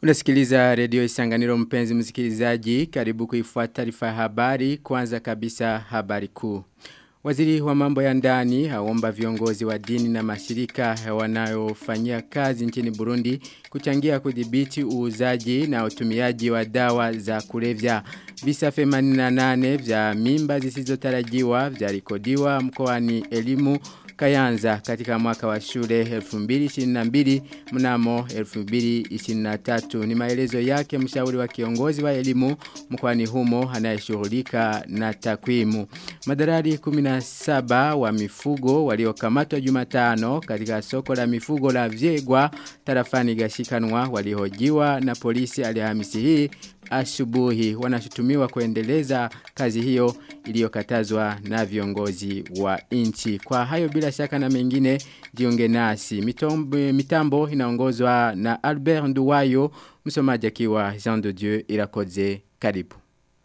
Unasikiliza redio isanganiro mpenzi msikilizaji karibu kuifuata taarifa ya habari kwanza kabisa habari kuu. Waziri wa mambo ya ndani haomba viongozi wa dini na mashirika wanayofanyia kazi nchini Burundi kuchangia kudhibiti uuzaji na utumiaji wa dawa za kulevya. Visa 88 vya mimba zisizotarajiwa vya rekodiwa mkoani elimu Kayanza katika mwaka wa shule 2022 mnamo 2023 ni maelezo yake mshauri wa kiongozi wa elimu mkoani humo anayeshughulika na takwimu. Madarari 17 wa mifugo waliokamatwa Jumatano katika soko la mifugo la Vyegwa tarafani Gashikanwa walihojiwa na polisi Alhamisi hii asubuhi wanashutumiwa kuendeleza kazi hiyo iliyokatazwa na viongozi wa nchi. Kwa hayo bila shaka na mengine jiunge nasi. Mitombo, mitambo inaongozwa na Albert Nduwayo, msomaji akiwa Jean de Dieu Irakoze. Karibu.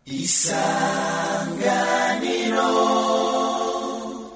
Isanganiro.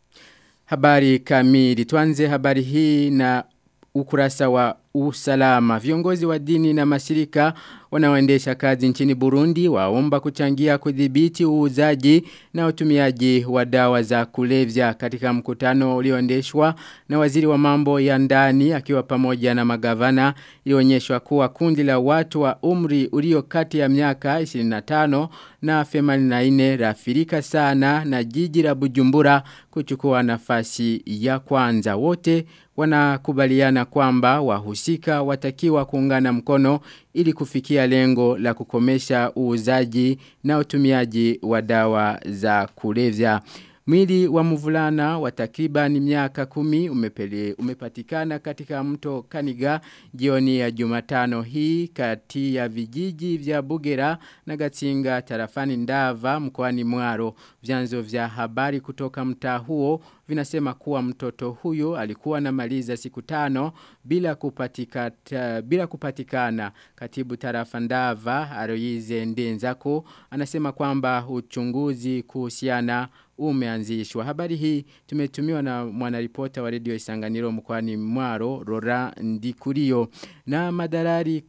Habari kamili. Tuanze habari hii na ukurasa wa usalama. Viongozi wa dini na mashirika wanaoendesha kazi nchini Burundi waomba kuchangia kudhibiti uuzaji na utumiaji wa dawa za kulevya katika mkutano ulioendeshwa na waziri wa mambo ya ndani akiwa pamoja na magavana ilionyeshwa kuwa kundi la watu wa umri ulio kati ya miaka 25 na 84 rafirika sana na jiji la Bujumbura kuchukua nafasi ya kwanza wote wanakubaliana kwamba wahusika watakiwa kuungana mkono ili kufikia lengo la kukomesha uuzaji na utumiaji wa dawa za kulevya. Mwili wa mvulana wa takriban miaka kumi umepele, umepatikana katika mto Kaniga jioni ya Jumatano hii kati ya vijiji vya Bugera na Gatsinga tarafani Ndava mkoani Mwaro. Vyanzo vya habari kutoka mtaa huo vinasema kuwa mtoto huyo alikuwa na maliza siku tano bila kupatikana bila kupatikana katibu tarafa Ndava Aroize Ndenzako anasema kwamba uchunguzi kuhusiana umeanzishwa. Habari hii tumetumiwa na mwanaripota wa redio Isanganiro mkoani Mwaro Rora Ndikurio na madarari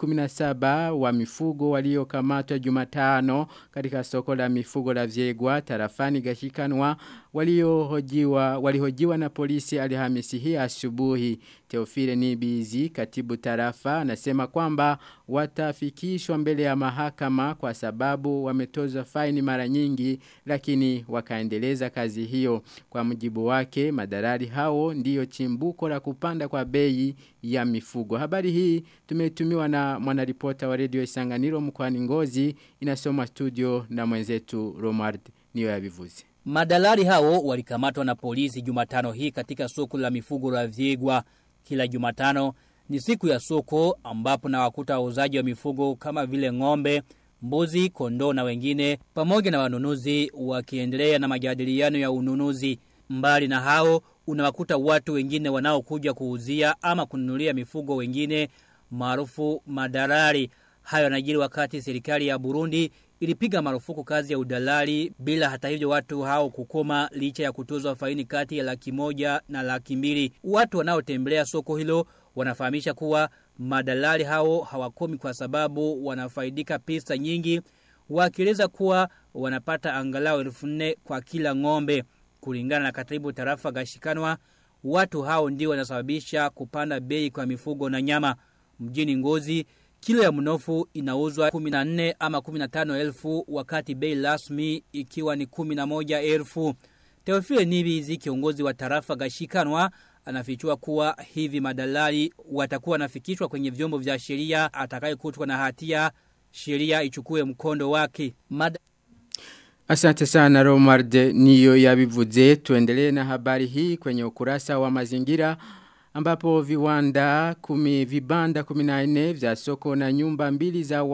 17 wa mifugo waliokamatwa Jumatano katika soko la mifugo la Vyegwa tarafani Gashikanwa waliohojiwa walihojiwa na polisi Alhamisi hii asubuhi Teofile Nibizi katibu tarafa anasema kwamba watafikishwa mbele ya mahakama kwa sababu wametozwa faini mara nyingi lakini wakaendeleza kazi hiyo kwa mujibu wake madarari hao ndiyo chimbuko la kupanda kwa bei ya mifugo habari hii tumetumiwa na mwanaripota wa redio Isanganiro mkoani Ngozi inasoma studio na mwenzetu Romard niyo yabivuze Madalari hao walikamatwa na polisi Jumatano hii katika soko la mifugo la Vyegwa. Kila Jumatano ni siku ya soko ambapo na wakuta wauzaji wa mifugo kama vile ng'ombe, mbuzi, kondoo na wengine pamoja na wanunuzi wakiendelea na majadiliano ya ununuzi. Mbali na hao unawakuta watu wengine wanaokuja kuuzia ama kununulia mifugo wengine maarufu madalari. Hayo yanajiri wakati serikali ya Burundi ilipiga marufuku kazi ya udalali bila hata hivyo watu hao kukoma licha ya kutozwa faini kati ya laki moja na laki mbili. Watu wanaotembelea soko hilo wanafahamisha kuwa madalali hao hawakomi kwa sababu wanafaidika pesa nyingi wakieleza kuwa wanapata angalau elfu nne kwa kila ng'ombe kulingana na katibu tarafa gashikanwa watu hao ndio wanasababisha kupanda bei kwa mifugo na nyama mjini ngozi Kilo ya mnofu inauzwa 14 ama 15 elfu wakati bei rasmi ikiwa ni 11 elfu. Teofile Nibizi kiongozi wa tarafa gashikanwa anafichua kuwa hivi madalali watakuwa nafikishwa kwenye vyombo vya sheria atakayekutwa na hatia sheria ichukue mkondo wake. Mad Asante sana Romard niyo yabivuze tuendelee na habari hii kwenye ukurasa wa mazingira ambapo viwanda kumi vibanda 14 vya soko na nyumba mbili za wa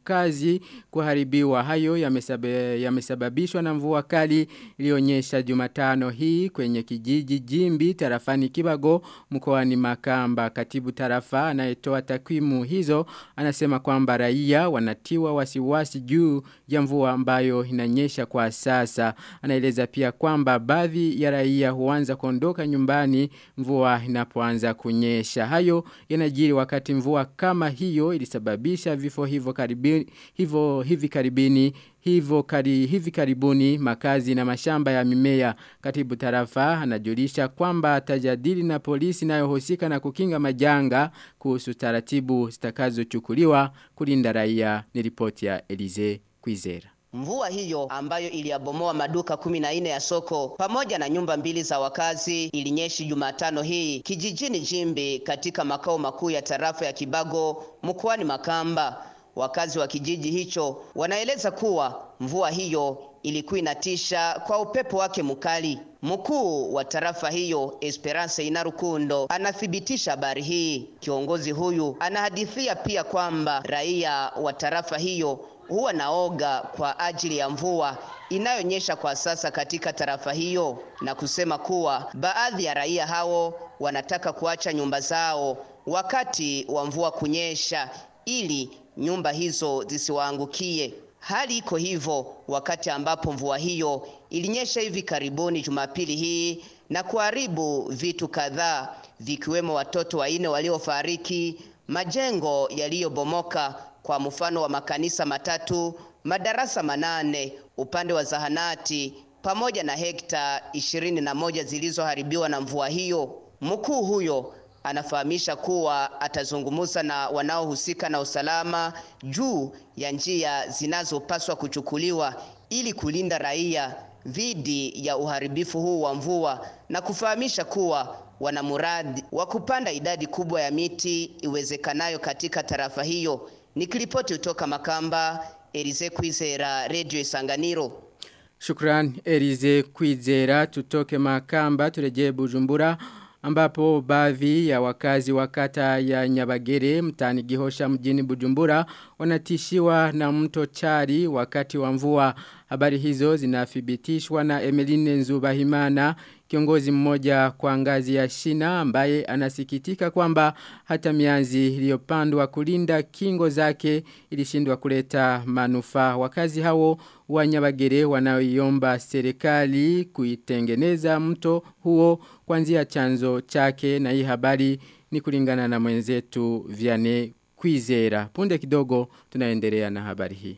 makazi kuharibiwa hayo yamesababishwa na mvua kali ilionyesha Jumatano hii kwenye kijiji Jimbi tarafani Kibago mkoani Makamba katibu tarafa anayetoa takwimu hizo anasema kwamba raia wanatiwa wasiwasi juu ya mvua ambayo inanyesha kwa sasa anaeleza pia kwamba baadhi ya raia huanza kuondoka nyumbani mvua inapoanza kunyesha hayo yanajiri wakati mvua kama hiyo ilisababisha vifo hivyo karibini hivyo hivi karibini hivyo kari, hivi karibuni makazi na mashamba ya mimea katibu tarafa anajulisha kwamba tajadili na polisi inayohusika na kukinga majanga kuhusu taratibu zitakazochukuliwa kulinda raia ni ripoti ya Elize Kwizera Mvua hiyo ambayo iliyabomoa maduka kumi na nne ya soko pamoja na nyumba mbili za wakazi ilinyeshi Jumatano hii kijijini Jimbi katika makao makuu ya tarafa ya Kibago mkoani Makamba. Wakazi wa kijiji hicho wanaeleza kuwa mvua hiyo ilikuwa inatisha kwa upepo wake mkali. Mkuu wa tarafa hiyo Esperance Inarukundo anathibitisha habari hii. Kiongozi huyu anahadithia pia kwamba raia wa tarafa hiyo huwa naoga kwa ajili ya mvua inayonyesha kwa sasa katika tarafa hiyo na kusema kuwa baadhi ya raia hao wanataka kuacha nyumba zao wakati wa mvua kunyesha ili nyumba hizo zisiwaangukie. Hali iko hivyo wakati ambapo mvua hiyo ilinyesha hivi karibuni Jumapili hii na kuharibu vitu kadhaa vikiwemo watoto wanne waliofariki, majengo yaliyobomoka kwa mfano wa makanisa matatu, madarasa manane, upande wa zahanati pamoja na hekta ishirini na moja zilizoharibiwa na mvua hiyo. Mkuu huyo anafahamisha kuwa atazungumza na wanaohusika na usalama juu ya njia zinazopaswa kuchukuliwa ili kulinda raia dhidi ya uharibifu huu wa mvua na kufahamisha kuwa wana muradi wa kupanda idadi kubwa ya miti iwezekanayo katika tarafa hiyo. Nikiripoti kutoka Makamba, Elize Kwizera, Radio Isanganiro. Shukran Elize Kwizera, tutoke Makamba, turejee Bujumbura ambapo baadhi ya wakazi wa kata ya Nyabagere mtani Gihosha mjini Bujumbura wanatishiwa na mto Chari wakati wa mvua. Habari hizo zinathibitishwa na Emeline Nzubahimana kiongozi mmoja kwa ngazi ya shina ambaye anasikitika kwamba hata mianzi iliyopandwa kulinda kingo zake ilishindwa kuleta manufaa. Wakazi hao wa Nyabagere wanaoiomba serikali kuitengeneza mto huo kuanzia chanzo chake na hii habari ni kulingana na mwenzetu Viane Kwizera. Punde kidogo tunaendelea na habari hii.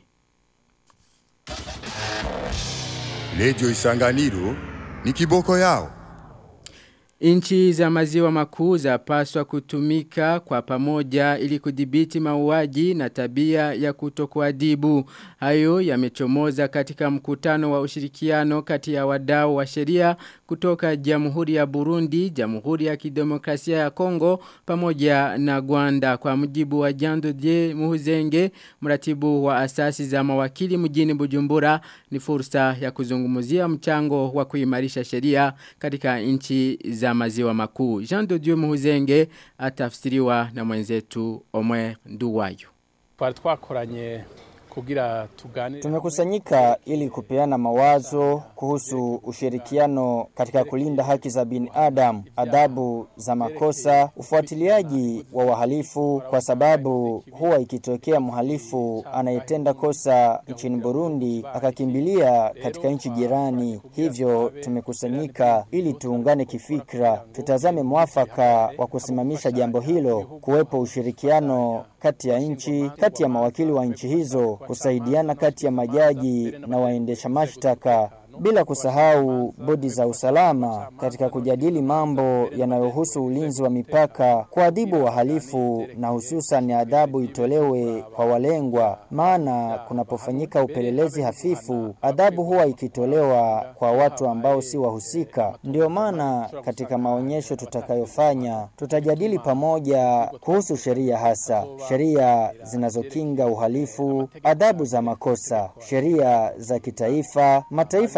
Radio Isanganiro ni kiboko yao. Inchi za maziwa makuu zapaswa kutumika kwa pamoja ili kudhibiti mauaji na tabia ya kutokuadibu. Hayo yamechomoza katika mkutano wa ushirikiano kati ya wadau wa sheria kutoka Jamhuri ya Burundi, Jamhuri ya Kidemokrasia ya Kongo pamoja na Rwanda kwa mujibu wa Jando Die Muhuzenge, mratibu wa asasi za mawakili mjini Bujumbura ni fursa ya kuzungumzia mchango wa kuimarisha sheria katika nchi za maziwa makuu. Jean de Dieu Muhuzenge atafsiriwa na mwenzetu Omwe Nduwayo. Twari twakoranye kugira tugane Tumekusanyika ili kupeana mawazo kuhusu ushirikiano katika kulinda haki za binadamu, adhabu za makosa, ufuatiliaji wa wahalifu, kwa sababu huwa ikitokea mhalifu anayetenda kosa nchini Burundi akakimbilia katika nchi jirani. Hivyo tumekusanyika ili tuungane kifikra, tutazame mwafaka wa kusimamisha jambo hilo, kuwepo ushirikiano kati ya nchi, kati ya mawakili wa nchi hizo, kusaidiana kati ya majaji na waendesha mashtaka bila kusahau bodi za usalama katika kujadili mambo yanayohusu ulinzi wa mipaka, kuadhibu wahalifu na hususan adhabu itolewe kwa walengwa, maana kunapofanyika upelelezi hafifu, adhabu huwa ikitolewa kwa watu ambao si wahusika. Ndiyo maana katika maonyesho tutakayofanya tutajadili pamoja kuhusu sheria, hasa sheria zinazokinga uhalifu, adhabu za makosa, sheria za kitaifa, mataifa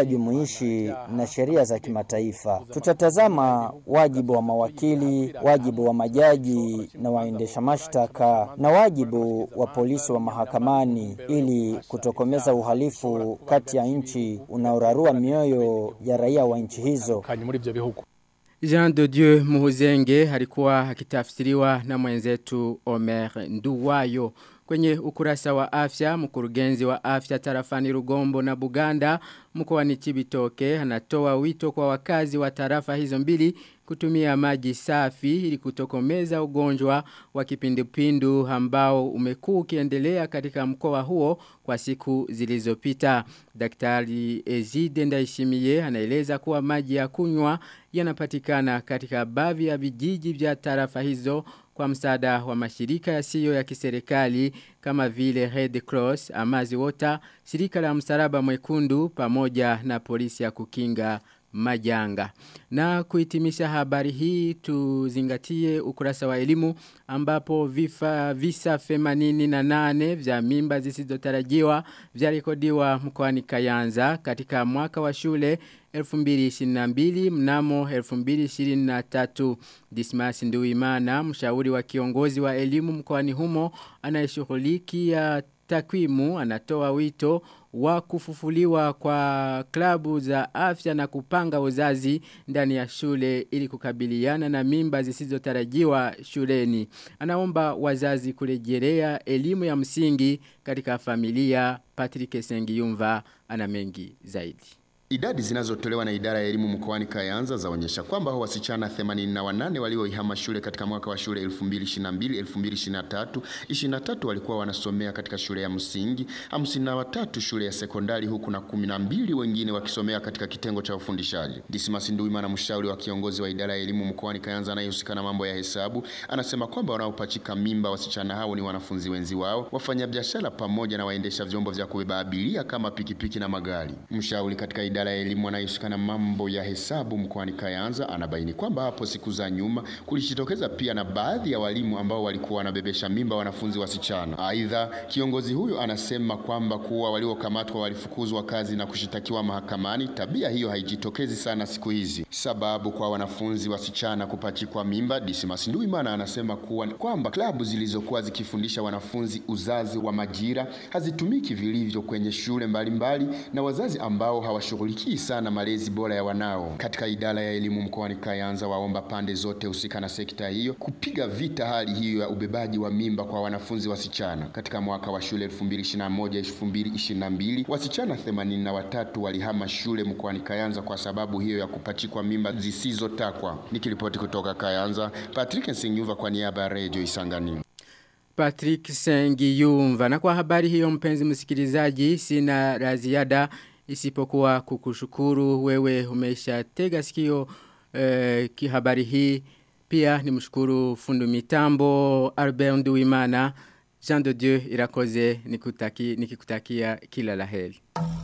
jumuishi na sheria za kimataifa. Tutatazama wajibu wa mawakili, wajibu wa majaji na waendesha mashtaka na wajibu wa polisi wa mahakamani ili kutokomeza uhalifu kati ya nchi unaorarua mioyo ya raia wa nchi hizo. kanye muri ivyo bihugu Jean de Dieu Muhuzenge alikuwa akitafsiriwa na mwenzetu Omer Nduwayo. Kwenye ukurasa wa afya, mkurugenzi wa afya tarafani Rugombo na Buganda, mkoani Chibitoke, anatoa wito kwa wakazi wa tarafa hizo mbili kutumia maji safi ili kutokomeza ugonjwa wa kipindupindu ambao umekuwa ukiendelea katika mkoa huo kwa siku zilizopita. Daktari Ezide Ndaishimiye anaeleza kuwa maji ya kunywa yanapatikana katika baadhi ya vijiji vya tarafa hizo kwa msaada wa mashirika yasiyo ya kiserikali kama vile Red Cross, Amazi Water, shirika la msalaba mwekundu pamoja na polisi ya kukinga majanga. Na kuhitimisha habari hii tuzingatie ukurasa wa elimu ambapo vifa visa 88 vya mimba zisizotarajiwa vyarekodiwa mkoani Kayanza katika mwaka wa shule 2022 mnamo 2023 Dismas Nduimana mshauri wa kiongozi wa elimu mkoani humo anayeshughulikia takwimu anatoa wito wa kufufuliwa kwa klabu za afya na kupanga uzazi ndani ya shule ili kukabiliana na mimba zisizotarajiwa shuleni. Anaomba wazazi kurejelea elimu ya msingi katika familia Patrick Sengiyumva ana mengi zaidi. Idadi zinazotolewa na idara ya elimu mkoani Kayanza zaonyesha kwamba wasichana 88 walioihama shule katika mwaka wa shule 2022 2023 23 walikuwa wanasomea katika shule ya msingi, 53 shule ya sekondari huku na 12 wengine wakisomea katika kitengo cha ufundishaji. Dismas Nduima na mshauri wa kiongozi wa idara ya elimu mkoani Kayanza anayehusika na mambo ya hesabu anasema kwamba wanaopachika mimba wasichana hao ni wanafunzi wenzi wao, wafanyabiashara pamoja na waendesha vyombo vya kubeba abiria kama pikipiki na magari. Mshauri katika idara idara ya elimu anayehusika na mambo ya hesabu mkoani Kayanza anabaini kwamba hapo siku za nyuma kulijitokeza pia na baadhi ya walimu ambao walikuwa wanabebesha mimba wanafunzi wasichana. Aidha, kiongozi huyo anasema kwamba kuwa waliokamatwa walifukuzwa kazi na kushitakiwa mahakamani. Tabia hiyo haijitokezi sana siku hizi. Sababu kwa wanafunzi wasichana kupachikwa mimba, Dismas Nduimana anasema kuwa kwamba klabu zilizokuwa zikifundisha wanafunzi uzazi wa majira hazitumiki vilivyo kwenye shule mbalimbali mbali, na wazazi ambao hawashughuliki hawashughulikii sana malezi bora ya wanao. Katika idara ya elimu mkoani Kayanza waomba pande zote husika na sekta hiyo kupiga vita hali hiyo ya ubebaji wa mimba kwa wanafunzi wasichana. Katika mwaka wa shule 2021-2022 wasichana 83 walihama shule mkoani Kayanza kwa sababu hiyo ya kupachikwa mimba zisizotakwa. Nikiripoti kutoka Kayanza, Patrick Nsinyuva kwa niaba ya Radio Isangani. Patrick Sengiyumva na kwa habari hiyo mpenzi msikilizaji sina la ziada isipokuwa kukushukuru wewe umesha tega sikio eh, kihabari hii pia ni mshukuru fundu mitambo Albert Nduwimana Jean de Dieu irakoze nikutaki nikikutakia kila laheri